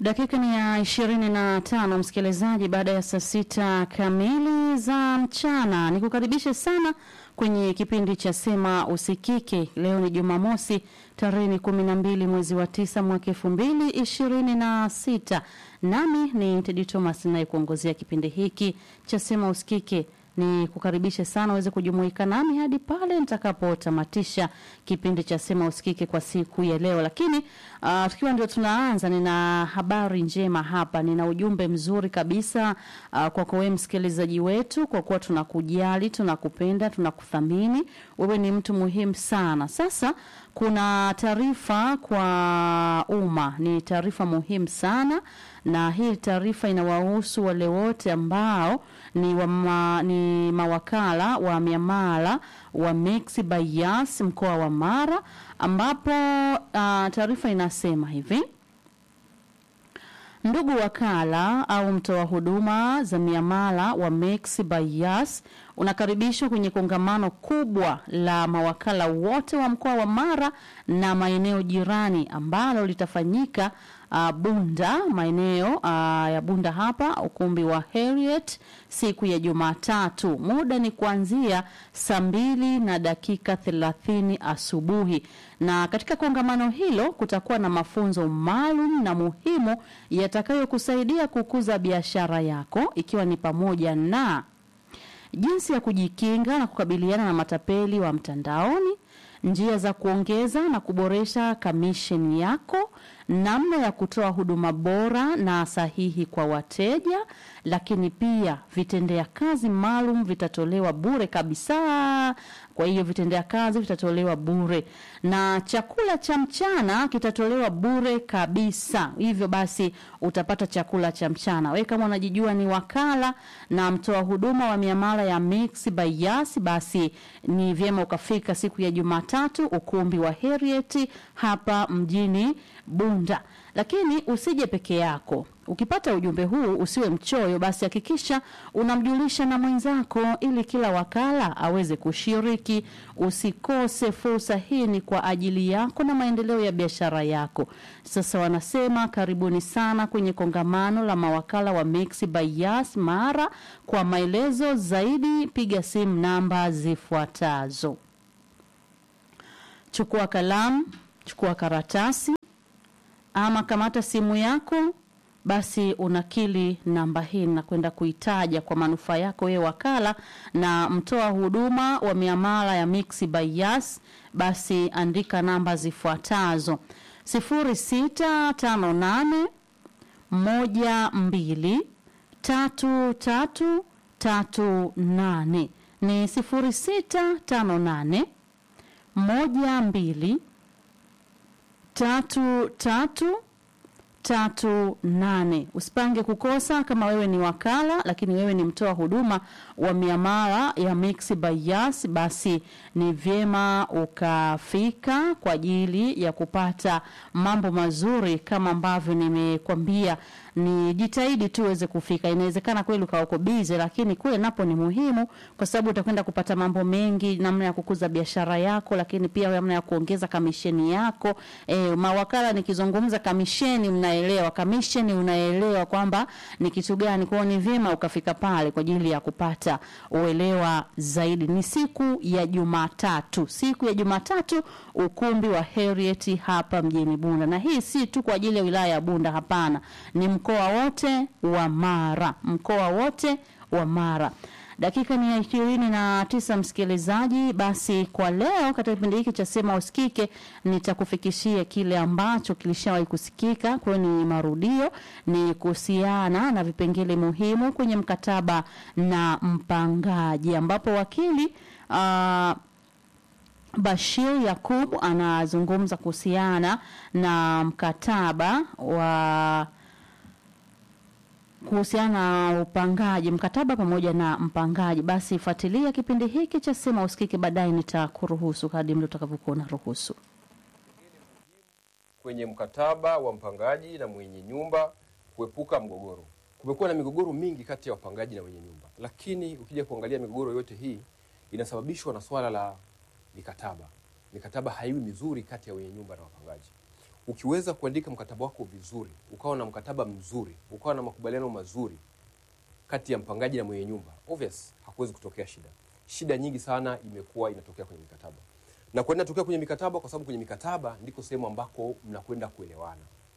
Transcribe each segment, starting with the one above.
Dakika ni ya ishirini na tano msikilizaji, baada ya saa sita kamili za mchana, ni kukaribishe sana kwenye kipindi cha Sema Usikike. Leo ni Jumamosi, tarehe ni kumi na mbili mwezi wa tisa mwaka elfu mbili ishirini na sita. Nami ni Tedi Thomas nayekuongozea kipindi hiki cha Sema Usikike ni kukaribishe sana uweze kujumuika nami hadi pale nitakapotamatisha kipindi cha Sema Usikike kwa siku ya leo. Lakini uh, tukiwa ndio tunaanza, nina habari njema hapa, nina ujumbe mzuri kabisa uh, kwako wewe msikilizaji wetu, kwa kuwa tunakujali, tunakupenda, tunakuthamini. Wewe ni mtu muhimu sana. Sasa kuna taarifa kwa umma, ni taarifa muhimu sana, na hii taarifa inawahusu wale wote ambao ni, wa ma, ni mawakala wa miamala wa Mixx by Yas mkoa wa Mara, ambapo uh, taarifa inasema hivi: Ndugu wakala au mtoa huduma za miamala wa Mixx by Yas unakaribishwa kwenye kongamano kubwa la mawakala wote wa mkoa wa Mara na maeneo jirani ambalo litafanyika uh, Bunda, maeneo uh, ya Bunda hapa, ukumbi wa Harriet siku ya Jumatatu. Muda ni kuanzia saa mbili na dakika thelathini asubuhi, na katika kongamano hilo kutakuwa na mafunzo maalum na muhimu yatakayokusaidia kukuza biashara yako, ikiwa ni pamoja na jinsi ya kujikinga na kukabiliana na matapeli wa mtandaoni, njia za kuongeza na kuboresha kamisheni yako, namna ya kutoa huduma bora na sahihi kwa wateja, lakini pia vitendea kazi maalum vitatolewa bure kabisa. Kwa hiyo vitendea kazi vitatolewa bure na chakula cha mchana kitatolewa bure kabisa. Hivyo basi utapata chakula cha mchana. Wewe kama unajijua ni wakala na mtoa huduma wa miamala ya Mixx by Yas, basi ni vyema ukafika siku ya Jumatatu ukumbi wa Harriet hapa mjini Bunda. Lakini usije peke yako. Ukipata ujumbe huu usiwe mchoyo, basi hakikisha unamjulisha na mwenzako ili kila wakala aweze kushiriki. Usikose fursa hii, ni kwa ajili yako na maendeleo ya biashara yako. Sasa wanasema karibuni sana kwenye kongamano la mawakala wa Mixx by Yas Mara. Kwa maelezo zaidi piga simu namba zifuatazo. Chukua kalamu, chukua karatasi ama kamata simu yako basi unakili namba hii na kwenda kuitaja kwa manufaa yako wewe wakala na mtoa huduma wa miamala ya Mixx by Yas. Basi andika namba zifuatazo: sifuri sita tano nane moja mbili tatu tatu tatu nane ni sifuri sita tano nane moja mbili tatu tatu tatu nane. Usipange kukosa kama wewe ni wakala lakini wewe ni mtoa huduma wa miamala ya Mixx by Yas, basi ni vyema ukafika kwa ajili ya kupata mambo mazuri kama ambavyo nimekwambia. Ni jitahidi tu uweze kufika. Inawezekana kweli ukawa uko busy, lakini kule napo ni muhimu, kwa sababu utakwenda kupata mambo mengi, namna ya kukuza biashara yako, lakini pia namna ya kuongeza kamisheni yako. E, mawakala nikizungumza kamisheni, mnaelewa kamisheni, unaelewa kwamba ni kitu gani. Kwao ni vyema ukafika pale kwa ajili ya kupata uelewa zaidi. Ni siku ya Jumatatu, siku ya Jumatatu, ukumbi wa Harriet hapa mjini Bunda, na hii si tu kwa ajili ya wilaya ya Bunda, hapana, ni mkoa wote wa Mara, mkoa wote wa Mara. Dakika ni ya ishirini na tisa msikilizaji. Basi kwa leo katika kipindi hiki cha Sema Usikike nitakufikishia kile ambacho kilishawahi kusikika, kwa hiyo ni marudio, ni kuhusiana na vipengele muhimu kwenye mkataba na mpangaji, ambapo wakili uh, Bashir Yakub anazungumza kuhusiana na mkataba wa kuhusiana na upangaji mkataba pamoja na mpangaji. Basi fuatilia kipindi hiki cha Sema Usikike, baadaye nitakuruhusu hadi mda utakavyokuwa unaruhusu. kwenye mkataba wa mpangaji na mwenye nyumba kuepuka mgogoro. Kumekuwa na migogoro mingi kati ya wapangaji na wenye nyumba, lakini ukija kuangalia migogoro yote hii inasababishwa na swala la mikataba. Mikataba haiwi mizuri kati ya wenye nyumba na wapangaji. ukiweza kuandika mkataba wako vizuri, ukawa na mkataba mzuri, ukawa na makubaliano mazuri kati ya mpangaji na mwenye nyumba, obvious hakuwezi kutokea shida. Shida nyingi sana imekuwa inatokea kwenye mikataba, na kwa nini inatokea kwenye mikataba? Kwa sababu kwenye mikataba ndiko sehemu ambako mnakwenda kuelewana,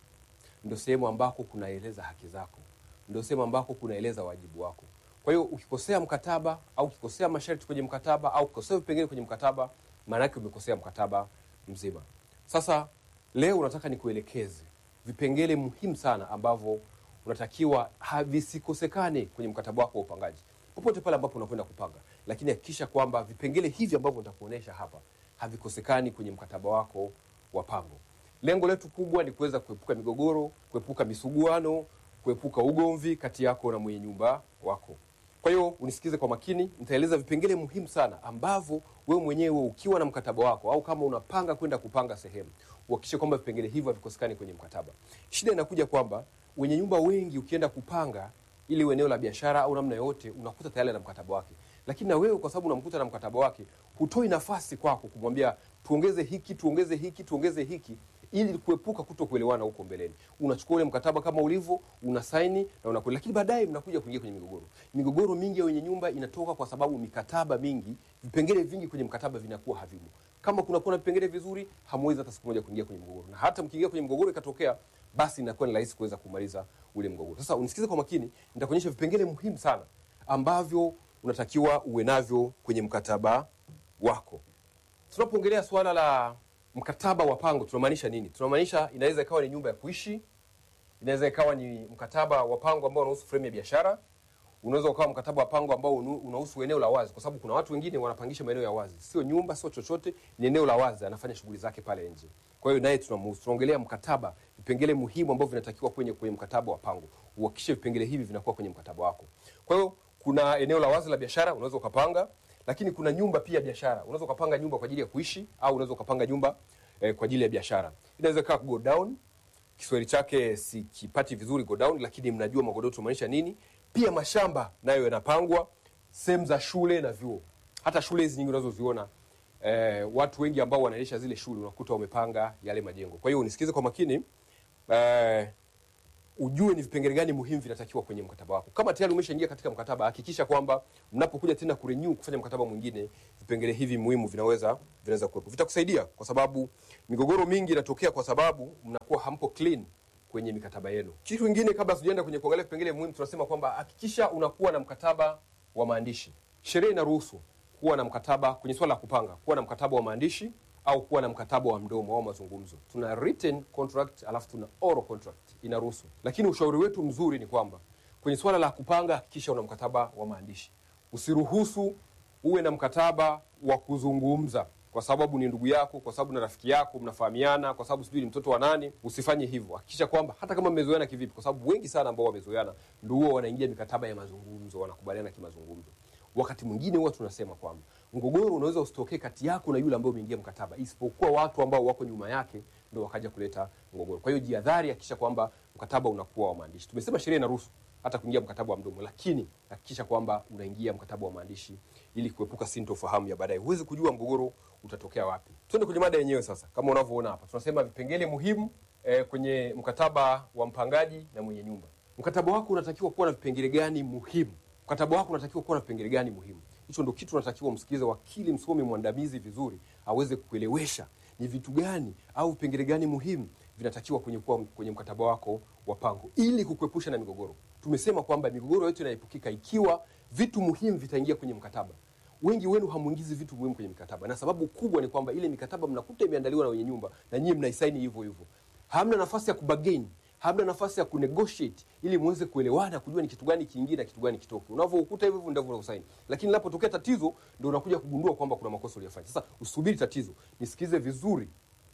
ndio sehemu ambako kunaeleza haki zako, ndio sehemu ambako kunaeleza wajibu wako. Kwa hiyo ukikosea mkataba au ukikosea masharti kwenye mkataba au ukikosea vipengele kwenye mkataba, maana yake umekosea mkataba mzima. Sasa leo unataka nikuelekeze vipengele muhimu sana ambavyo unatakiwa havisikosekane kwenye mkataba wako wa upangaji popote pale ambapo unakwenda kupanga, lakini hakikisha kwamba vipengele hivi ambavyo nitakuonesha hapa havikosekani kwenye mkataba wako wa pango. Lengo letu kubwa ni kuweza kuepuka migogoro, kuepuka misuguano, kuepuka ugomvi kati yako na mwenye nyumba wako. Kwa hiyo unisikize kwa makini, nitaeleza vipengele muhimu sana ambavyo wewe mwenyewe ukiwa na mkataba wako au kama unapanga kwenda kupanga sehemu, uhakikishe kwamba vipengele hivyo havikosekani kwenye mkataba. Shida inakuja kwamba wenye nyumba wengi ukienda kupanga ili eneo la biashara au namna yoyote, unakuta tayari na mkataba wake, lakini na wewe kwa sababu unamkuta na mkataba wake, hutoi nafasi kwako kumwambia tuongeze hiki, tuongeze hiki, tuongeze hiki ili kuepuka kuto kuelewana huko mbeleni. Unachukua ule mkataba kama ulivyo, una saini na unakwenda, lakini baadaye mnakuja kuingia kwenye migogoro. Migogoro mingi ya wenye nyumba inatoka kwa sababu mikataba mingi, vipengele vingi kwenye mkataba vinakuwa havimo. Kama kunakuwa na vipengele vizuri, hamwezi hata siku moja kuingia kwenye mgogoro, na hata mkiingia kwenye mgogoro ikatokea, basi inakuwa ni rahisi kuweza kumaliza ule mgogoro. Sasa unisikize kwa makini, nitakuonyesha vipengele muhimu sana ambavyo unatakiwa uwe navyo kwenye mkataba wako. Tunapoongelea suala la mkataba wa pango tunamaanisha nini? Tunamaanisha inaweza ikawa ni nyumba ya kuishi, inaweza ikawa ni mkataba wa pango ambao unahusu fremu ya biashara, unaweza ukawa mkataba wa pango ambao unu- unahusu eneo la wazi, kwa sababu kuna watu wengine wanapangisha maeneo ya wazi, sio nyumba, sio chochote, ni eneo la wazi, anafanya shughuli zake pale nje. Kwa hiyo naye tunamhusu. Tunaongelea mkataba, vipengele muhimu ambavyo vinatakiwa kwenye kwenye mkataba wa pango. Uhakikishe vipengele hivi vinakuwa kwenye mkataba wako. Kwa hiyo kuna eneo la wazi la biashara unaweza ukapanga, lakini kuna nyumba pia biashara. Unaweza ukapanga nyumba kwa ajili ya kuishi au unaweza ukapanga nyumba eh, kwa ajili ya biashara. Inaweza kaa go down, Kiswahili chake sikipati vizuri go down, lakini mnajua magodoro tunamaanisha nini. Pia mashamba nayo yanapangwa, sehemu za shule na vyuo, hata shule hizi nyingi unazoziona eh, watu wengi ambao wanaendesha zile shule unakuta wamepanga yale majengo. Kwa hiyo unisikize kwa makini eh, ujue ni vipengele gani muhimu vinatakiwa kwenye mkataba wako. Kama tayari umeshaingia katika mkataba, hakikisha kwamba mnapokuja tena kurenew kufanya mkataba mwingine, vipengele hivi muhimu vinaweza vinaweza kuwepo. Vitakusaidia kwa sababu migogoro mingi inatokea kwa sababu mnakuwa hampo clean kwenye mikataba yenu. Kitu kingine, kabla sijaenda kwenye kuangalia vipengele muhimu, tunasema kwamba hakikisha unakuwa na mkataba wa maandishi. Sheria inaruhusu kuwa na mkataba kwenye swala la kupanga, kuwa na mkataba wa maandishi au kuwa na mkataba wa mdomo au mazungumzo. Tuna written contract alafu tuna oral contract, inaruhusu. Lakini ushauri wetu mzuri ni kwamba kwenye swala la kupanga, hakikisha una mkataba wa maandishi. Usiruhusu uwe na mkataba wa kuzungumza kwa sababu ni ndugu yako, kwa sababu na rafiki yako, mnafahamiana, kwa sababu sijui ni mtoto wa nani. Usifanye hivyo. Hakikisha kwamba hata kama mmezoeana kivipi, kwa sababu wengi sana ambao wamezoeana ndio huwa wanaingia mikataba ya mazungumzo, wanakubaliana kimazungumzo. Wakati mwingine huwa tunasema kwamba mgogoro unaweza usitokee kati yako na yule ambaye umeingia mkataba, isipokuwa watu ambao wako nyuma yake ndio wakaja kuleta mgogoro. Kwa hiyo jihadhari, hakikisha kwamba mkataba unakuwa wa maandishi. Tumesema sheria inaruhusu hata kuingia mkataba wa mdomo, lakini hakikisha kwamba unaingia mkataba wa maandishi ili kuepuka sintofahamu ya baadaye. Huwezi kujua mgogoro utatokea wapi. Twende kwenye mada yenyewe sasa. Kama unavyoona hapa, tunasema vipengele muhimu eh, kwenye mkataba wa mpangaji na mwenye nyumba. Mkataba wako unatakiwa kuwa na vipengele gani muhimu? Mkataba wako unatakiwa kuwa na vipengele gani muhimu? Hicho ndio kitu unatakiwa umsikilize wakili msomi mwandamizi vizuri, aweze kuelewesha ni vitu gani au vipengele gani muhimu vinatakiwa kwenye, kuwa kwenye mkataba wako wa pango ili kukuepusha na migogoro. Tumesema kwamba migogoro yote inaepukika ikiwa vitu muhimu vitaingia kwenye mkataba. Wengi wenu hamuingizi vitu muhimu kwenye mikataba, na sababu kubwa ni kwamba ile mikataba mnakuta imeandaliwa na wenye nyumba na nyinyi mnaisaini hivyo hivyo. Hamna nafasi ya kubagain, hamna nafasi ya kunegotiate ili muweze kuelewana, kujua ni kitu gani kiingie na kitu gani kitoke. Unavyokuta hivyo hivyo ndivyo unavyosaini, lakini linapotokea tatizo ndio unakuja kugundua kwamba kuna makosa uliyofanya. Sasa usubiri tatizo, nisikize vizuri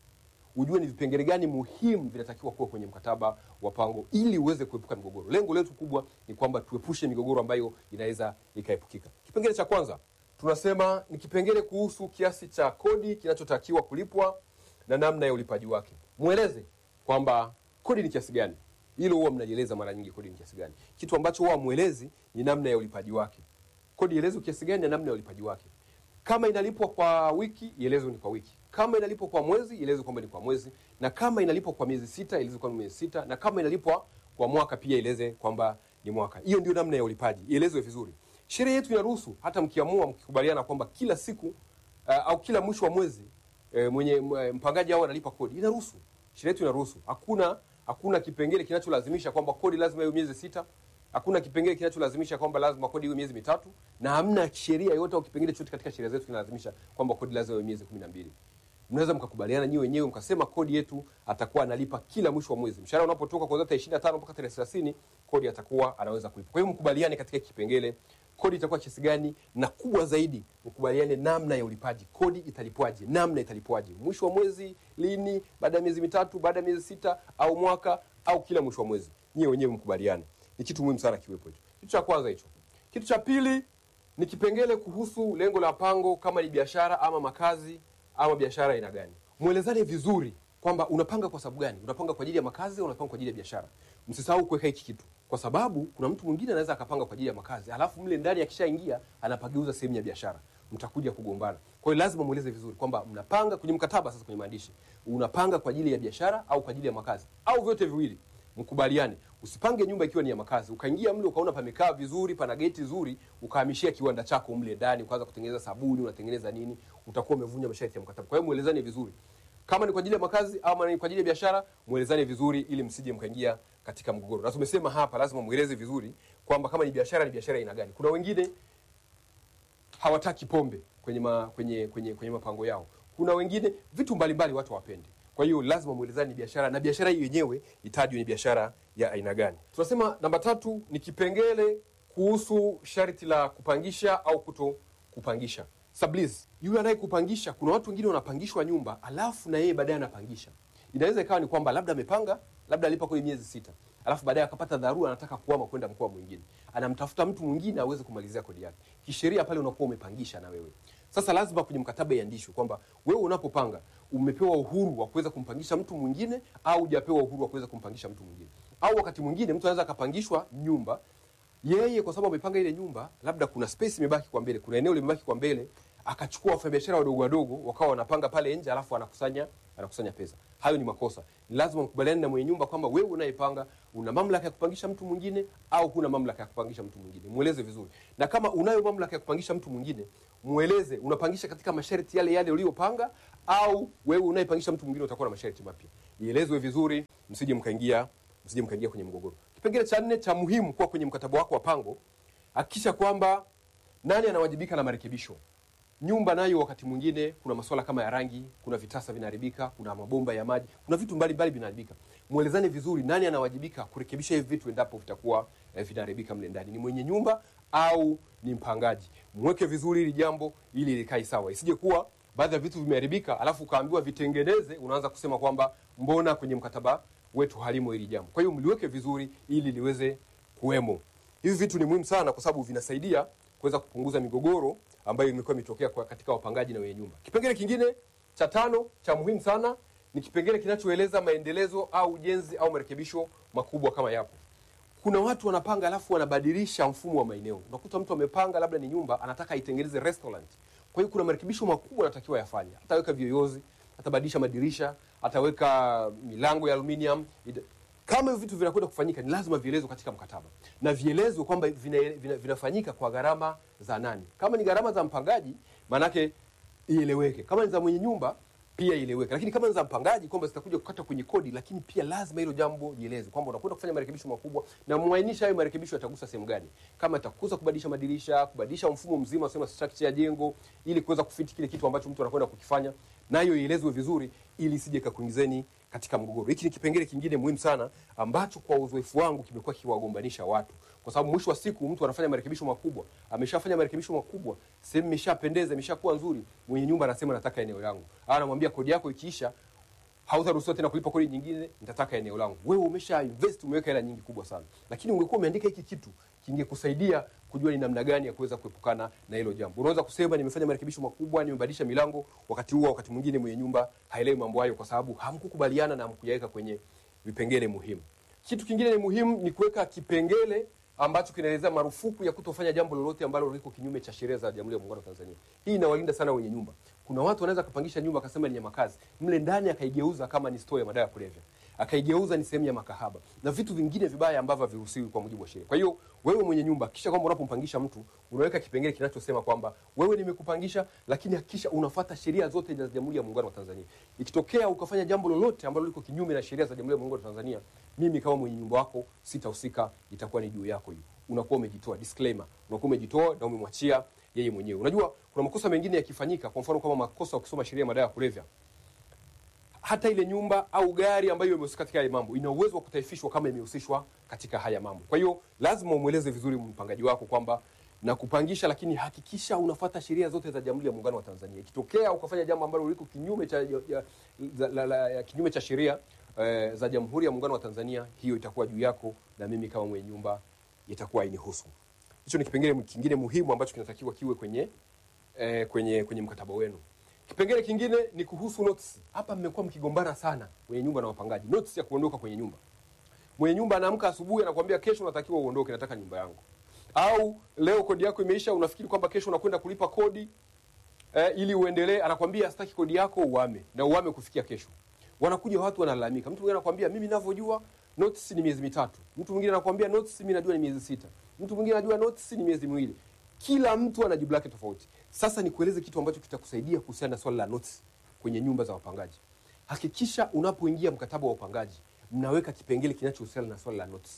ujue ni vipengele gani muhimu vinatakiwa kuwa kwenye mkataba wa pango ili uweze kuepuka migogoro. Lengo letu kubwa ni kwamba tuepushe migogoro ambayo inaweza ikaepukika. Kipengele cha kwanza tunasema ni kipengele kuhusu kiasi cha kodi kinachotakiwa kulipwa na namna ya ulipaji wake. Mweleze kwamba kodi ni kiasi gani. Hilo huwa mnajieleza mara nyingi, kodi ni kiasi gani. Kitu ambacho huwa mwelezi ni namna ya ulipaji wake. Kodi ielezwe kiasi gani na namna ya ulipaji wake. Kama inalipwa kwa wiki, ielezwe ni kwa wiki. Kama inalipwa kwa mwezi, ieleze kwamba ni kwa mwezi, na kama inalipwa kwa miezi sita, ieleze kwamba ni miezi sita, na kama inalipwa kwa mwaka pia ieleze kwamba ni mwaka. Hiyo ndio namna ya ulipaji, ielezwe vizuri. Sheria yetu inaruhusu hata mkiamua mkikubaliana kwamba kila siku uh, au kila mwisho wa mwezi eh, mwenye m- mpangaji au analipa kodi, inaruhusu. Sheria yetu inaruhusu. Hakuna hakuna kipengele kinacholazimisha kwamba kodi lazima iwe miezi sita. Hakuna kipengele kinacholazimisha kwamba lazima kodi iwe miezi mitatu, na hamna sheria yoyote au kipengele chochote katika sheria zetu kinalazimisha kwamba kodi lazima iwe miezi kumi na mbili. Mnaweza mkakubaliana nyiwe wenyewe mkasema kodi yetu atakuwa analipa kila mwisho wa mwezi. Mshahara unapotoka kuanzia tarehe 25 mpaka tarehe 30, kodi atakuwa anaweza kulipa. Kwa hiyo mkubaliane katika kipengele kodi itakuwa kiasi gani, na kubwa zaidi mkubaliane namna ya ulipaji. Kodi italipwaje? Namna italipwaje? Mwisho wa mwezi lini? Baada ya miezi mitatu? Baada ya miezi sita? Au mwaka? Au kila mwisho wa mwezi? Nyiwe wenyewe mkubaliane. Ni kitu muhimu sana kiwepo hicho. Kitu cha kwanza hicho. Kitu cha pili ni kipengele kuhusu lengo la pango, kama ni biashara ama makazi ama biashara aina gani. Mwelezane vizuri kwamba unapanga kwa sababu gani. Unapanga kwa ajili ya makazi au unapanga kwa ajili ya biashara. Msisahau kuweka hiki kitu, kwa sababu kuna mtu mwingine anaweza akapanga kwa ajili ya makazi, alafu mle ndani akishaingia anapageuza sehemu ya biashara, mtakuja kugombana. Kwa hiyo lazima mweleze vizuri kwamba mnapanga kwenye mkataba. Sasa kwenye maandishi, unapanga kwa ajili ya biashara au kwa ajili ya makazi au vyote viwili mkubaliane. Usipange nyumba ikiwa ni ya makazi, ukaingia mle ukaona pamekaa vizuri, pana geti zuri, ukahamishia kiwanda chako mle ndani, ukaanza kutengeneza sabuni, unatengeneza nini, utakuwa umevunja masharti ya mkataba. Kwa hiyo mwelezane vizuri, kama ni kwa ajili ya makazi ama ni kwa ajili ya biashara, mwelezane vizuri, ili msije mkaingia katika mgogoro. Na tumesema hapa lazima mweleze vizuri kwamba kama ni biashara, ni biashara aina gani. Kuna wengine hawataki pombe kwenye ma, kwenye kwenye kwenye mapango yao. Kuna wengine vitu mbalimbali watu hawapendi. Kwa hiyo lazima muelezane ni biashara na biashara hiyo yenyewe itajwe ni biashara ya aina gani. Tunasema namba tatu ni kipengele kuhusu sharti la kupangisha au kuto kupangisha. Sublease. Yule anayekupangisha, kuna watu wengine wanapangishwa nyumba alafu na yeye baadaye anapangisha. Inaweza ikawa ni kwamba labda amepanga, labda alipa kwenye miezi sita, alafu baadaye akapata dharura, anataka kuhama kwenda mkoa mwingine, anamtafuta mtu mwingine aweze kumalizia kodi yake. Kisheria pale unakuwa umepangisha na wewe. Sasa lazima kwenye mkataba iandishwe kwamba wewe unapopanga umepewa uhuru wa kuweza kumpangisha mtu mwingine au hujapewa uhuru wa kuweza kumpangisha mtu mwingine. Au wakati mwingine mtu anaweza akapangishwa nyumba yeye kwa sababu amepanga ile nyumba, labda kuna space imebaki kwa mbele, kuna eneo limebaki kwa mbele, akachukua wafanyabiashara wadogo wadogo wakawa wanapanga pale nje, alafu anakusanya anakusanya pesa. Hayo ni makosa. Ni lazima mkubaliane na mwenye nyumba kwamba wewe unayepanga una mamlaka ya kupangisha mtu mwingine au huna mamlaka ya kupangisha mtu mwingine. Mweleze vizuri, na kama unayo mamlaka ya kupangisha mtu mwingine, mweleze unapangisha katika masharti yale yale uliyopanga, au wewe unayepangisha mtu mwingine utakuwa na masharti mapya. Ielezwe vizuri, msije mkaingia msije mkaingia kwenye mgogoro. Kipengele cha nne cha muhimu kuwa kwenye mkataba wako wa pango, hakikisha kwamba nani anawajibika na marekebisho. Nyumba nayo wakati mwingine kuna masuala kama ya rangi, kuna vitasa vinaharibika, kuna mabomba ya maji, kuna vitu mbalimbali vinaharibika. Mwelezane vizuri nani anawajibika kurekebisha hivi vitu endapo vitakuwa eh, vinaharibika mle ndani, ni mwenye nyumba au ni mpangaji. Mweke vizuri hili jambo ili likae sawa, isije kuwa baadhi ya vitu vimeharibika, alafu ukaambiwa vitengeneze, unaanza kusema kwamba mbona kwenye mkataba wetu halimo hili jambo. Kwa hiyo mliweke vizuri ili liweze kuwemo. Hivi vitu ni muhimu sana, kwa sababu vinasaidia kuweza kupunguza migogoro ambayo imekuwa imetokea kwa katika wapangaji na wenye nyumba. Kipengele kingine cha tano cha muhimu sana ni kipengele kinachoeleza maendelezo au ujenzi au marekebisho makubwa kama yapo. Kuna watu wanapanga alafu wanabadilisha mfumo wa maeneo. Unakuta mtu amepanga labda ni nyumba anataka aitengeneze restaurant. Kwa hiyo kuna marekebisho makubwa anatakiwa yafanye. Ataweka viyoyozi, atabadilisha madirisha, ataweka milango ya aluminium. Ita- Kama hivyo vitu vinakwenda kufanyika, ni lazima vielezwe katika mkataba na vielezwe kwamba vina, vina, vinafanyika kwa gharama za nani. Kama ni gharama za mpangaji, maanake ieleweke. Kama ni za mwenye nyumba pia ieleweke, lakini kama ni za mpangaji kwamba zitakuja kukata kwenye kodi, lakini pia lazima hilo jambo lielezwe kwamba unakwenda kufanya marekebisho makubwa, na muainisha hayo marekebisho yatagusa sehemu gani, kama itakuza kubadilisha madirisha, kubadilisha mfumo mzima sema structure ya jengo, ili kuweza kufiti kile kitu ambacho mtu anakwenda kukifanya, nayo ielezwe vizuri, ili isije kakuingizeni katika mgogoro. Hiki ni kipengele kingine muhimu sana ambacho kwa uzoefu wangu kimekuwa kiwagombanisha watu, kwa sababu mwisho wa siku mtu anafanya marekebisho makubwa, ameshafanya marekebisho makubwa, sehemu imeshapendeza, imeshakuwa nzuri, mwenye nyumba anasema nataka eneo langu, au anamwambia kodi yako ikiisha hautaruhusiwa tena kulipa kodi nyingine, nitataka eneo langu. Wewe umesha invest, umeweka hela nyingi kubwa sana, lakini ungekuwa umeandika hiki kitu kingekusaidia kujua ni namna gani ya kuweza kuepukana na hilo jambo. Unaweza kusema nimefanya marekebisho makubwa, nimebadilisha milango, wakati huo wakati mwingine mwenye nyumba haelewi mambo hayo, kwa sababu hamkukubaliana na hamkuyaweka kwenye vipengele muhimu. Kitu kingine ni muhimu ni kuweka kipengele ambacho kinaelezea marufuku ya kutofanya jambo lolote ambalo liko kinyume cha sheria za Jamhuri ya Muungano wa Tanzania. Hii inawalinda sana wenye nyumba. Kuna watu wanaweza kupangisha nyumba akasema ni ya makazi, mle ndani akaigeuza kama ni store ya madawa ya kulevya, akaigeuza ni sehemu ya makahaba na vitu vingine vibaya ambavyo haviruhusiwi kwa mujibu wa sheria. Kwa hiyo wewe mwenye nyumba, kisha kwamba unapompangisha mtu unaweka kipengele kinachosema kwamba wewe nimekupangisha, lakini hakikisha unafuata sheria zote za Jamhuri ya Muungano wa Tanzania. Ikitokea ukafanya jambo lolote ambalo liko kinyume na sheria za Jamhuri ya Muungano wa Tanzania, mimi kama mwenye nyumba wako sitahusika, itakuwa ni juu yako hiyo. Unakuwa umejitoa, disclaimer, unakuwa umejitoa na umemwachia yeye mwenyewe. Unajua kuna makosa mengine yakifanyika, kwa mfano kama makosa ukisoma sheria ya madawa ya kulevya, hata ile nyumba au gari ambayo imehusika katika haya mambo ina uwezo wa kutaifishwa kama imehusishwa katika haya mambo. Kwa hiyo lazima umweleze vizuri mpangaji wako kwamba na kupangisha, lakini hakikisha unafuata sheria zote za Jamhuri ya Muungano wa Tanzania. Ikitokea ukafanya jambo ambalo liko kinyume cha ya, ya, za- la, la, ya, kinyume cha sheria eh, za Jamhuri ya Muungano wa Tanzania, hiyo itakuwa juu yako, na mimi kama mwenye nyumba itakuwa hainihusu. Hicho ni kipengele kingine muhimu ambacho kinatakiwa kiwe kwenye eh, kwenye kwenye mkataba wenu. Kipengele kingine ni kuhusu notice. Hapa mmekuwa mkigombana sana wenye nyumba na wapangaji, notice ya kuondoka kwenye nyumba. Mwenye nyumba anaamka asubuhi anakuambia kesho unatakiwa uondoke, nataka nyumba yangu. Au leo kodi yako imeisha, unafikiri kwamba kesho unakwenda kulipa kodi eh, ili uendelee, anakwambia sitaki kodi yako uame na uame kufikia kesho. Wanakuja watu wanalalamika. Mtu mwingine anakwambia mimi ninavyojua notice ni miezi mitatu. Mtu mwingine anakwambia notice mimi najua ni miezi sita. Mtu mwingine anajua notice ni miezi miwili. Kila mtu ana jibu lake tofauti. Sasa nikueleze kitu ambacho kitakusaidia kuhusiana na swala la notice kwenye nyumba za wapangaji. Hakikisha unapoingia mkataba wa upangaji, mnaweka kipengele kinachohusiana na swala la notice.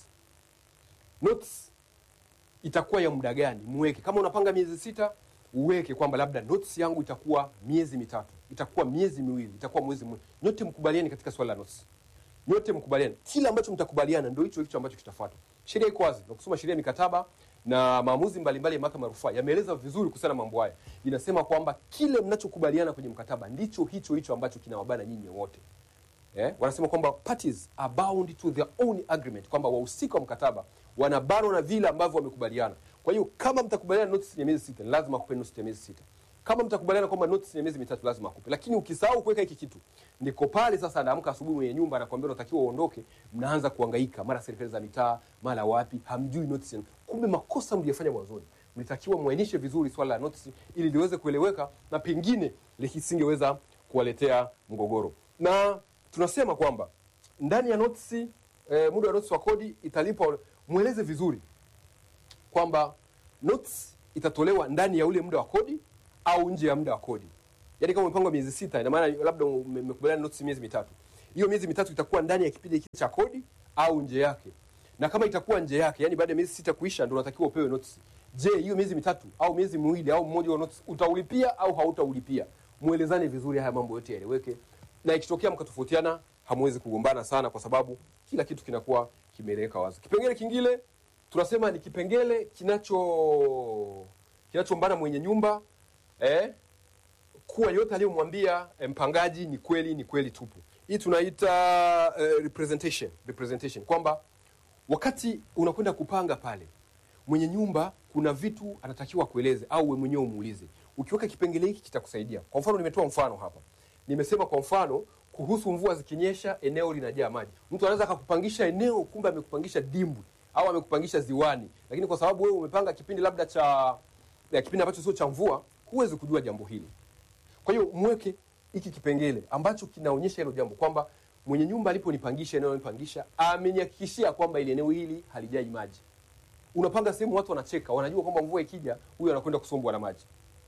Notice itakuwa ya muda gani? Muweke kama unapanga miezi sita, uweke kwamba labda notice yangu itakuwa miezi mitatu, itakuwa miezi miwili, itakuwa mwezi mmoja. Nyote mkubaliani katika swala la notice, nyote mkubaliani. Kila ambacho mtakubaliana ndio hicho hicho ambacho kitafuatwa. Sheria iko wazi, na kusoma sheria ya mikataba na maamuzi mbalimbali ya mahakama ya rufaa yameeleza vizuri kuhusiana na mambo haya. Inasema kwamba kile mnachokubaliana kwenye mkataba ndicho hicho hicho ambacho kinawabana nyinyi wote. Eh, wanasema kwamba parties are bound to their own agreement, kwamba wahusika wa mkataba wanabanwa na vile ambavyo wamekubaliana. Kwa hiyo kama mtakubaliana notice ya miezi sita, ni lazima akupe notice ya miezi sita. Kama mtakubaliana kwamba notice ya miezi mitatu, lazima akupe. Lakini ukisahau kuweka hiki kitu, ndiko pale sasa anaamka asubuhi mwenye nyumba anakuambia unatakiwa uondoke, mnaanza kuhangaika, mara serikali za mitaa, mara wapi, hamjui notice. Kumbe makosa mliyofanya mwanzoni, mlitakiwa muainishe vizuri swala la notice ili liweze kueleweka na pengine lisingeweza kuwaletea mgogoro. Na tunasema kwamba ndani ya notice eh, muda wa notice wa kodi italipwa, mweleze vizuri kwamba notice itatolewa ndani ya ule muda wa kodi au nje ya muda wa kodi. Yaani kama umepangwa miezi sita, ina maana labda ume- umekubaliana notice miezi mitatu, hiyo miezi mitatu itakuwa ndani ya kipindi hiki cha kodi au nje yake. Na kama itakuwa nje yake, yani baada ya miezi sita kuisha, ndio unatakiwa upewe notice. Je, hiyo miezi mitatu au miezi miwili au mmoja wa notice utaulipia au hautaulipia? Mwelezane vizuri, haya mambo yote yaeleweke, na ikitokea mkatofautiana, hamwezi kugombana sana, kwa sababu kila kitu kinakuwa kimeeleweka wazi. Kipengele kingine tunasema ni kipengele kinacho kinachombana mwenye nyumba eh, kuwa yote aliyomwambia eh, mpangaji ni kweli, ni kweli tupu. Hii tunaita eh, representation, representation kwamba wakati unakwenda kupanga pale mwenye nyumba kuna vitu anatakiwa kueleze au wewe mwenyewe umuulize. Ukiweka kipengele hiki kitakusaidia. Kwa mfano, nimetoa mfano hapa, nimesema kwa mfano kuhusu mvua zikinyesha, eneo linajaa maji. Mtu anaweza akakupangisha eneo, kumbe amekupangisha dimbwi au amekupangisha ziwani, lakini kwa sababu wewe umepanga kipindi labda cha ya kipindi ambacho sio cha mvua, huwezi kujua jambo hili. Kwa hiyo mweke hiki kipengele ambacho kinaonyesha hilo jambo kwamba mwenye nyumba aliponipangisha eneo aliponipangisha amenihakikishia kwamba ile eneo hili halijai maji. Unapanga sehemu watu wanacheka, wanajua kwamba mvua ikija huyu anakwenda kusombwa na maji.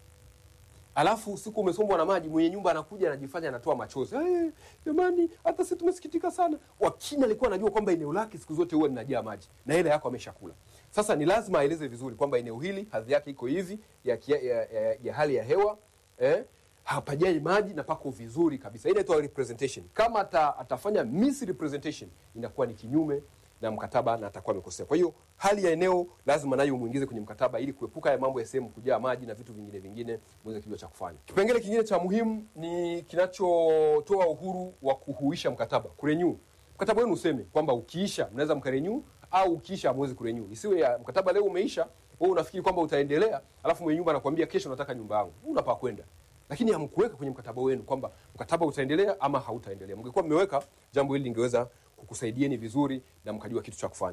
Alafu usiku umesombwa na maji, mwenye nyumba anakuja anajifanya anatoa machozi. Eh, jamani, hata sisi tumesikitika sana. Wakini alikuwa anajua kwamba eneo lake siku zote huwa linajaa maji na ile yako ameshakula. Sasa ni lazima aeleze vizuri kwamba eneo hili hadhi yake iko hivi ya, kia- ya, ya, ya hali ya hewa eh, hapajai maji na pako vizuri kabisa. Ile inaitwa representation. Kama ata, atafanya misrepresentation inakuwa ni kinyume na mkataba na atakuwa amekosea. Kwa hiyo hali ya eneo lazima nayo umuingize kwenye mkataba ili kuepuka ya mambo ya sehemu kujaa maji na vitu vingine vingine muweze kujua cha kufanya. Kipengele kingine cha muhimu ni kinachotoa uhuru wa kuhuisha mkataba, kurenew. Mkataba wenu useme kwamba ukiisha mnaweza mkarenew au ukiisha hamwezi kurenew. Isiwe ya mkataba leo umeisha, wewe unafikiri kwamba utaendelea, alafu mwenye nyumba anakuambia kesho nataka nyumba yangu. Unapaa kwenda lakini hamkuweka kwenye mkataba wenu kwamba mkataba utaendelea ama hautaendelea. Mngekuwa mmeweka, jambo hili lingeweza kukusaidieni vizuri na mkajua kitu cha kufanya.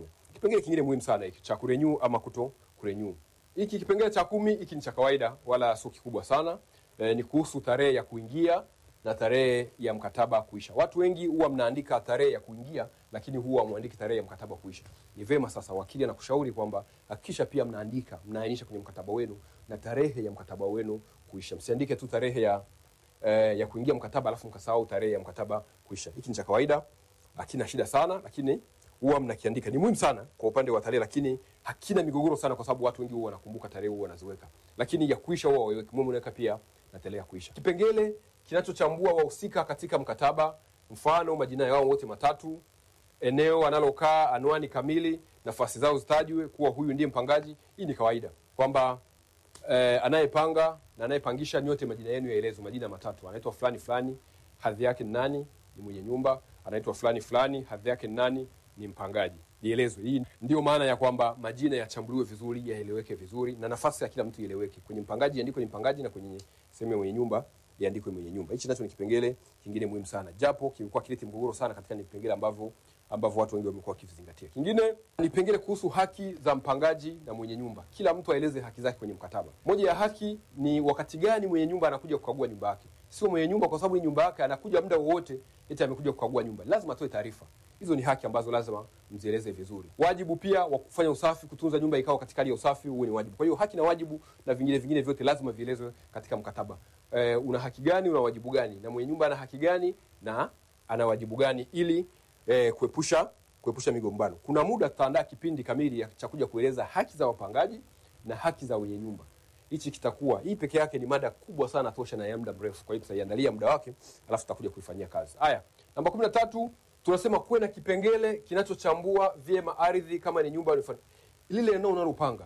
kipengele kingine muhimu sana hiki cha kurenew ama kuto kurenew. Hiki kipengele cha kumi hiki ni cha kawaida, wala sio kikubwa sana. E, ni kuhusu tarehe ya kuingia na tarehe ya mkataba kuisha. Watu wengi huwa mnaandika tarehe ya kuingia, lakini huwa mwandiki tarehe ya mkataba kuisha. Ni vema sasa, wakili anakushauri kwamba hakikisha pia mnaandika, mnaainisha kwenye mkataba wenu na tarehe ya mkataba wenu kuisha. Msiandike tu tarehe ya eh, ya kuingia mkataba alafu mkasahau tarehe ya mkataba kuisha. Hiki ni cha kawaida, hakina shida sana, lakini huwa mnakiandika. Ni muhimu sana kwa upande wa tarehe, lakini hakina migogoro sana, kwa sababu watu wengi huwa wanakumbuka tarehe, huwa wanaziweka, lakini ya kuisha huwa waweke. Muhimu unaweka pia na tarehe ya kuisha. Kipengele kinachochambua wahusika katika mkataba, mfano majina yao wote matatu, eneo analokaa, anwani kamili, nafasi zao zitajwe kuwa huyu ndiye mpangaji. Hii ni kawaida kwamba eh, anayepanga na anayepangisha nyote majina yenu yaelezwe, majina matatu. Anaitwa fulani fulani, hadhi yake ni nani? Ni mwenye nyumba. Anaitwa fulani fulani, hadhi yake ni nani? Ni mpangaji. Ielezwe. Hii ndio maana ya kwamba majina yachambuliwe vizuri, yaeleweke vizuri, na nafasi ya kila mtu ieleweke. Kwenye mpangaji iandikwe ni mpangaji, na kwenye sehemu ya mwenye nyumba iandikwe mwenye nyumba. Hichi nacho ni kipengele kingine muhimu sana, japo kilikuwa kileti mgogoro sana katika ni vipengele ambavyo ambavyo watu wengi wamekuwa wakivizingatia. Kingine ni vipengele kuhusu haki za mpangaji na mwenye nyumba. Kila mtu aeleze haki zake kwenye mkataba. Moja ya haki ni wakati gani mwenye nyumba anakuja kukagua nyumba yake. Sio mwenye nyumba kwa sababu ni nyumba yake anakuja muda wowote eti amekuja kukagua nyumba. Lazima atoe taarifa. Hizo ni haki ambazo lazima mzieleze vizuri. Wajibu pia wa kufanya usafi, kutunza nyumba ikao katika hali ya usafi, huo ni wajibu. Kwa hiyo haki na wajibu na vingine vingine vyote lazima vielezwe katika mkataba. E, una haki gani, una wajibu gani, na mwenye nyumba ana haki gani na ana wajibu gani, ili e, kuepusha kuepusha migombano. Kuna muda tutaandaa kipindi kamili cha kuja kueleza haki za wapangaji na haki za wenye nyumba. Hichi kitakuwa hii peke yake ni mada kubwa sana tosha na ya muda mrefu, kwa hiyo tutaiandalia muda wake, alafu tutakuja kuifanyia kazi. Haya, namba kumi na tatu tunasema kuwe na kipengele kinachochambua vyema ardhi, kama ni nyumba unifanya lile eneo unalopanga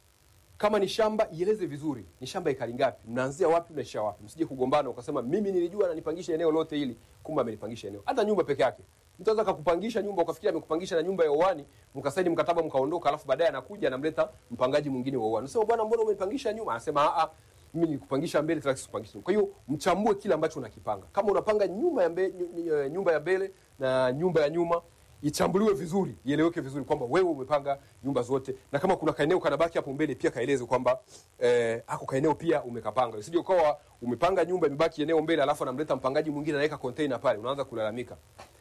kama ni shamba ieleze vizuri, ni shamba ekari ngapi, mnaanzia wapi, mnaishia wapi. Msije kugombana ukasema mimi nilijua na nipangisha eneo lote hili, kumbe amenipangisha eneo. Hata nyumba peke yake, mtu anaweza kukupangisha nyumba ukafikiria amekupangisha na nyumba ya uani, mkasaini mkataba mkaondoka, alafu baadaye anakuja anamleta mpangaji mwingine wa uani, unasema bwana, mbona umenipangisha nyumba? Anasema a a, mimi nilikupangisha mbele, tena sikupangisha nyumba. Kwa hiyo mchambue kile ambacho unakipanga. Kama unapanga nyumba ya mbele, nyumba ya mbele na nyumba ya nyuma ichambuliwe vizuri, ieleweke vizuri kwamba wewe umepanga nyumba zote, na kama kuna kaeneo kanabaki hapo mbele pia kaeleze kwamba eh, hako kaeneo pia umekapanga. Usije ukawa umepanga nyumba imebaki eneo mbele, alafu anamleta mpangaji mwingine anaweka container pale, unaanza kulalamika.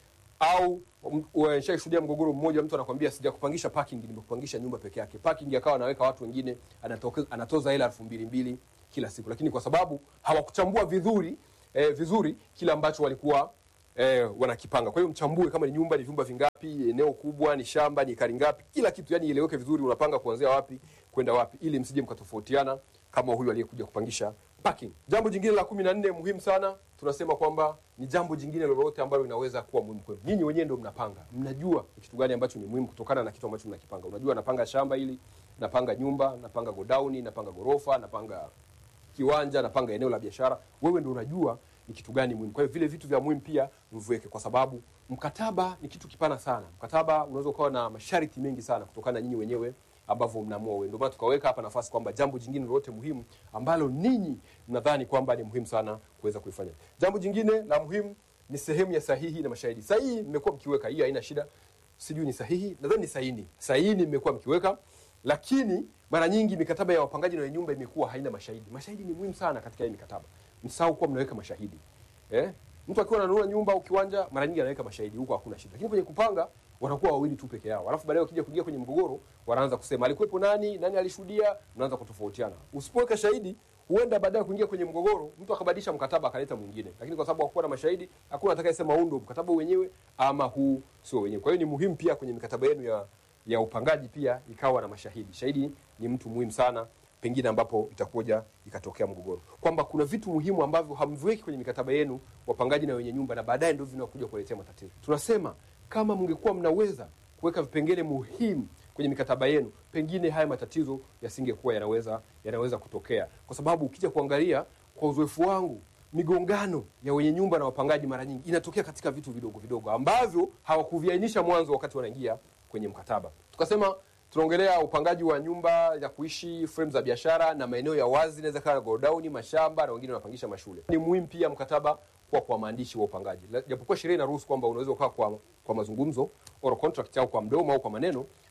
Au umeshashuhudia mgogoro mmoja, mtu anakwambia sijakupangisha parking, nimekupangisha nyumba peke yake. Parking akawa anaweka watu wengine, anatoka anatoza hela elfu mbili mbili kila siku, lakini kwa sababu hawakuchambua vizuri eh, vizuri kile ambacho walikuwa eh, wanakipanga. Kwa hiyo mchambue kama ni nyumba, ni vyumba vingapi, eneo kubwa, ni shamba, ni ekari ngapi, kila kitu yani ieleweke vizuri, unapanga kuanzia wapi kwenda wapi, ili msije mkatofautiana kama huyu aliyekuja kupangisha parking. Jambo jingine la kumi na nne muhimu sana, tunasema kwamba ni jambo jingine lolote ambalo linaweza kuwa muhimu kwenu. Nyinyi wenyewe ndio mnapanga, mnajua ni kitu gani ambacho ni muhimu kutokana na kitu ambacho mnakipanga. Unajua, napanga shamba hili, napanga nyumba, napanga godauni, napanga gorofa, napanga kiwanja, napanga eneo la biashara. Wewe ndio unajua ni kitu gani muhimu. Kwa hiyo vile vitu vya muhimu pia mviweke, kwa sababu mkataba ni kitu kipana sana. Mkataba unaweza ukawa na masharti mengi sana kutokana na nyinyi wenyewe ambavyo mnaamua wewe. Ndio maana tukaweka hapa nafasi kwamba jambo jingine lolote muhimu ambalo ninyi mnadhani kwamba ni muhimu sana kuweza kuifanya. Jambo jingine la muhimu ni sehemu ya sahihi na mashahidi. Sahihi mmekuwa mkiweka, hiyo haina shida. Sijui ni sahihi, nadhani ni sahihi. Sahihi mmekuwa mkiweka, lakini mara nyingi mikataba ya wapangaji na wenye nyumba imekuwa haina mashahidi. Mashahidi ni muhimu sana katika hii mikataba. Msahau kuwa mnaweka mashahidi. Eh? Mtu akiwa ananunua nyumba au kiwanja mara nyingi anaweka mashahidi, huko hakuna shida. Lakini kwenye kupanga wanakuwa wawili tu peke yao. Alafu baadaye wakija kuingia kwenye mgogoro, wanaanza kusema alikuwepo nani, nani alishuhudia, mnaanza kutofautiana. Usipoweka shahidi, huenda baadaye kuingia kwenye mgogoro, mtu akabadilisha mkataba akaleta mwingine. Lakini kwa sababu hakuwa na mashahidi, hakuna atakayesema huu ndio mkataba wenyewe ama huu sio wenyewe. Kwa hiyo ni muhimu pia kwenye mikataba yenu ya ya upangaji pia ikawa na mashahidi. Shahidi ni mtu muhimu sana pengine ambapo itakuja ikatokea mgogoro, kwamba kuna vitu muhimu ambavyo hamviweki kwenye mikataba yenu wapangaji na wenye nyumba, na baadaye ndio vinakuja kuletea matatizo. Tunasema kama mngekuwa mnaweza kuweka vipengele muhimu kwenye mikataba yenu, pengine haya matatizo yasingekuwa yanaweza yanaweza kutokea, kwa sababu ukija kuangalia kwa uzoefu wangu migongano ya wenye nyumba na wapangaji mara nyingi inatokea katika vitu vidogo vidogo ambavyo hawakuviainisha mwanzo wakati wanaingia kwenye mkataba. Tukasema tunaongelea upangaji wa nyumba ya kuishi, frame za biashara na maeneo ya wazi, inaweza kawa godown, mashamba na wengine wanapangisha mashule. Ni muhimu pia mkataba kuwa kwa maandishi wa upangaji, japokuwa sheria inaruhusu kwamba unaweza ukaa kwa, kwa mazungumzo oral contract au kwa mdomo au kwa maneno,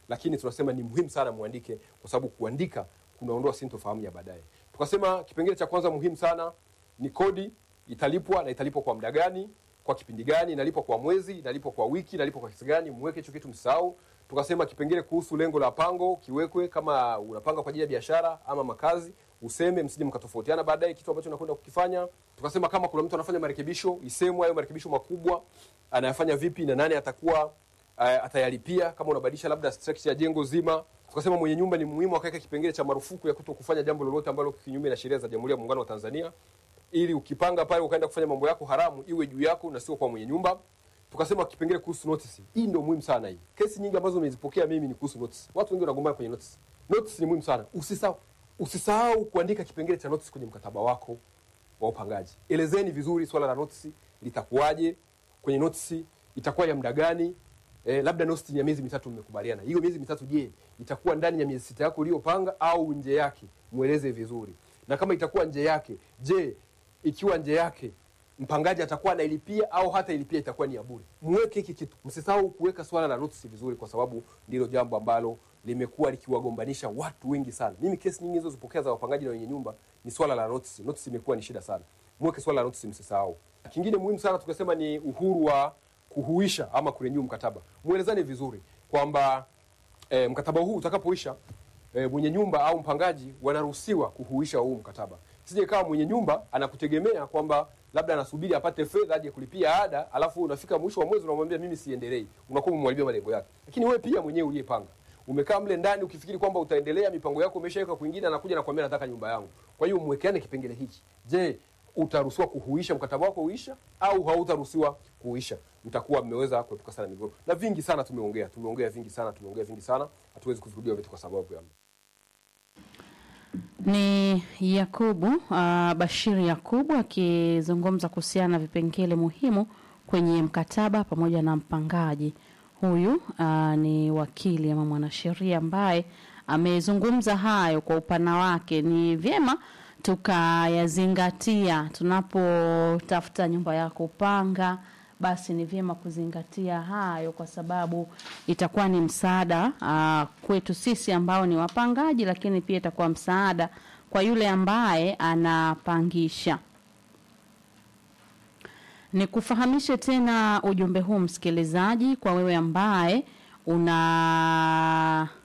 lakini tunasema ni muhimu sana muandike, kwa sababu kuandika kunaondoa sintofahamu ya baadaye. Tukasema kipengele cha kwanza muhimu sana ni kodi italipwa na italipwa kwa muda gani, kwa kipindi gani, inalipwa kwa mwezi, inalipwa kwa wiki, inalipwa kwa kiasi gani, mweke hicho kitu msahau. Tukasema kipengele kuhusu lengo la pango kiwekwe, kama unapanga kwa ajili ya biashara ama makazi, useme, msije mkatofautiana baadaye kitu ambacho unakwenda kukifanya. Tukasema kama kuna mtu anafanya marekebisho, isemwe hayo marekebisho makubwa anayafanya vipi na nani atakuwa uh, atayalipia, kama unabadilisha labda structure ya jengo zima. Tukasema mwenye nyumba ni muhimu akaweka kipengele cha marufuku ya kuto kufanya jambo lolote ambalo kinyume na sheria za Jamhuri ya Muungano wa Tanzania, ili ukipanga pale ukaenda kufanya mambo yako haramu iwe juu yako na sio kwa mwenye nyumba. Tukasema kipengele kuhusu notice. Hii ndio muhimu sana hii. Kesi nyingi ambazo nimezipokea mimi ni kuhusu notice. Watu wengi wanagombana kwenye notice. Notice ni muhimu sana. Usisahau usisahau kuandika kipengele cha notice kwenye mkataba wako wa upangaji. Elezeni vizuri swala la notice litakuwaje, kwenye notice itakuwa ya muda gani? Eh, labda notice ni ya miezi mitatu mmekubaliana. Hiyo miezi mitatu je, itakuwa ndani ya miezi sita yako uliyopanga au nje yake? Mueleze vizuri. Na kama itakuwa nje yake, je, ikiwa nje yake mpangaji atakuwa anailipia au hata ilipia itakuwa ni ya bure. Mweke hiki kitu, msisahau kuweka swala la notice vizuri, kwa sababu ndilo jambo ambalo limekuwa likiwagombanisha watu wengi sana. Mimi kesi nyingi nilizozipokea za wapangaji na wenye nyumba ni swala la notice. Notice imekuwa ni shida sana, mweke swala la notice, msisahau. Kingine muhimu sana tukasema ni uhuru wa kuhuisha ama kurenew mkataba. Muelezane vizuri kwamba e, mkataba huu utakapoisha e, mwenye nyumba au mpangaji wanaruhusiwa kuhuisha huu mkataba. Sije kama mwenye nyumba anakutegemea kwamba labda anasubiri apate fedha aje kulipia ada, alafu unafika mwisho wa mwezi unamwambia mimi siendelei, unakuwa umemharibia malengo yake. Lakini wewe pia mwenyewe uliyepanga umekaa mle ndani ukifikiri kwamba utaendelea, mipango yako umeshaweka kwingine, anakuja nakwambia nataka nyumba yangu. Kwa hiyo mwekeane kipengele hichi. Je, utaruhusiwa kuhuisha mkataba wako uisha au hautaruhusiwa kuhuisha? Mtakuwa mmeweza kuepuka sana migogoro. Na vingi sana tumeongea, tumeongea vingi sana, tumeongea vingi sana, hatuwezi kuvirudia vitu kwa sababu ya Ni Yakubu uh, Bashiri Yakubu akizungumza kuhusiana na vipengele muhimu kwenye mkataba pamoja na mpangaji. Huyu uh, ni wakili ama mwanasheria ambaye amezungumza hayo kwa upana wake. Ni vyema tukayazingatia tunapotafuta nyumba ya kupanga, basi ni vyema kuzingatia hayo, kwa sababu itakuwa ni msaada uh, kwetu sisi ambao ni wapangaji, lakini pia itakuwa msaada kwa yule ambaye anapangisha. Nikufahamishe tena ujumbe huu msikilizaji, kwa wewe ambaye una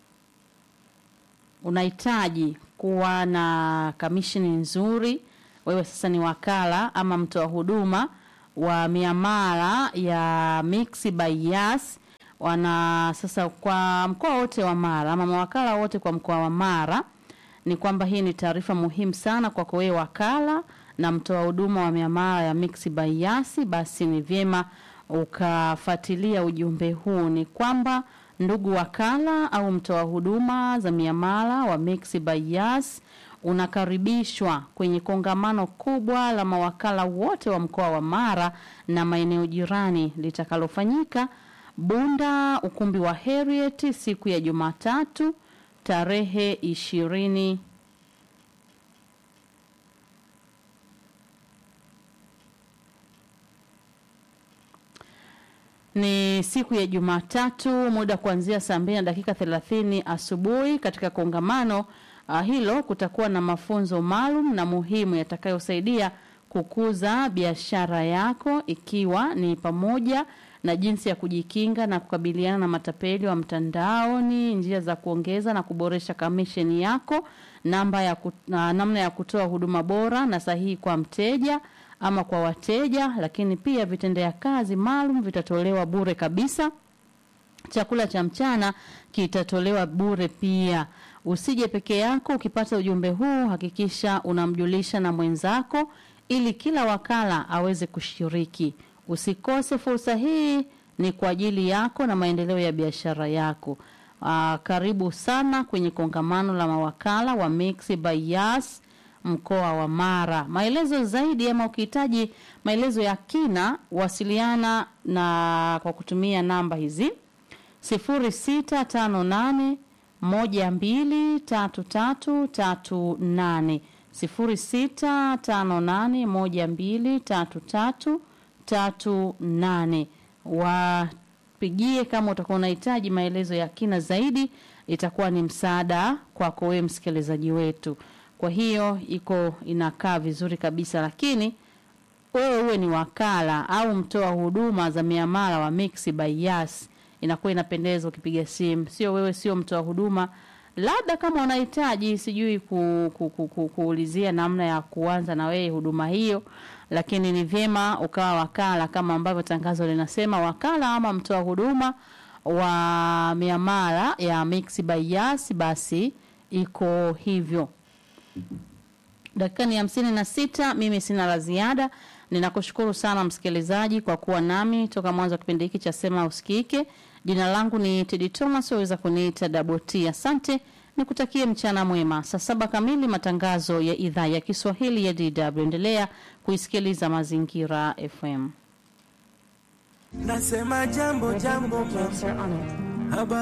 unahitaji kuwa na kamishini nzuri, wewe sasa ni wakala ama mtoa huduma wa miamala ya Mixx by Yas wana sasa kwa mkoa wote wa Mara ama mawakala wote kwa mkoa wa Mara, ni kwamba hii ni taarifa muhimu sana kwako wewe wakala na mtoa huduma wa miamala ya Mixx by Yas, basi ni vyema ukafuatilia ujumbe huu. Ni kwamba ndugu wakala au mtoa huduma za miamala wa Mixx by Yas unakaribishwa kwenye kongamano kubwa la mawakala wote wa mkoa wa Mara na maeneo jirani litakalofanyika Bunda, ukumbi wa Harriet siku ya Jumatatu tarehe ishirini ni siku ya Jumatatu, muda kuanzia saa mbili na dakika thelathini asubuhi. Katika kongamano uh, hilo kutakuwa na mafunzo maalum na muhimu yatakayosaidia kukuza biashara yako, ikiwa ni pamoja na jinsi ya kujikinga na kukabiliana na matapeli wa mtandaoni, njia za kuongeza na kuboresha kamisheni yako, namba ya kut, uh, namna ya kutoa huduma bora na sahihi kwa mteja ama kwa wateja, lakini pia vitendea kazi maalum vitatolewa bure kabisa. Chakula cha mchana kitatolewa bure pia. Usije peke yako. Ukipata ujumbe huu, hakikisha unamjulisha na mwenzako ili kila wakala aweze kushiriki. Usikose fursa hii, ni kwa ajili yako na maendeleo ya biashara yako. Aa, karibu sana kwenye kongamano la mawakala wa Mixx by Yas mkoa wa Mara. Maelezo zaidi ama ukihitaji maelezo ya kina, wasiliana na kwa kutumia namba hizi sifuri sita tano nane moja mbili tatu tatu tatu nane sifuri sita tano nane moja mbili tatu tatu tatu nane wa tupigie kama utakuwa unahitaji maelezo ya kina zaidi, itakuwa ni msaada kwako wewe msikilizaji wetu. Kwa hiyo iko inakaa vizuri kabisa, lakini wewe uwe ni wakala au mtoa huduma za miamala wa Mixx by Yas, inakuwa inapendeza ukipiga simu, sio wewe, sio mtoa huduma. Labda kama unahitaji sijui ku, ku, ku, ku, kuulizia namna ya kuanza na wewe huduma hiyo, lakini ni vyema ukawa wakala kama ambavyo tangazo linasema, wakala ama mtoa huduma wa miamala ya Mixx by Yas, basi iko hivyo. Dakika ni hamsini na sita. Mimi sina la ziada. Ninakushukuru sana msikilizaji kwa kuwa nami toka mwanzo wa kipindi hiki cha Sema Usikike. Jina langu ni Tedi Thomas, waweza kuniita Daboti. Asante, nikutakie mchana mwema. Saa saba kamili, matangazo ya idhaa ya Kiswahili ya DW. Endelea kuisikiliza Mazingira FM. Nasema jambo jambo, Cancer on it. habari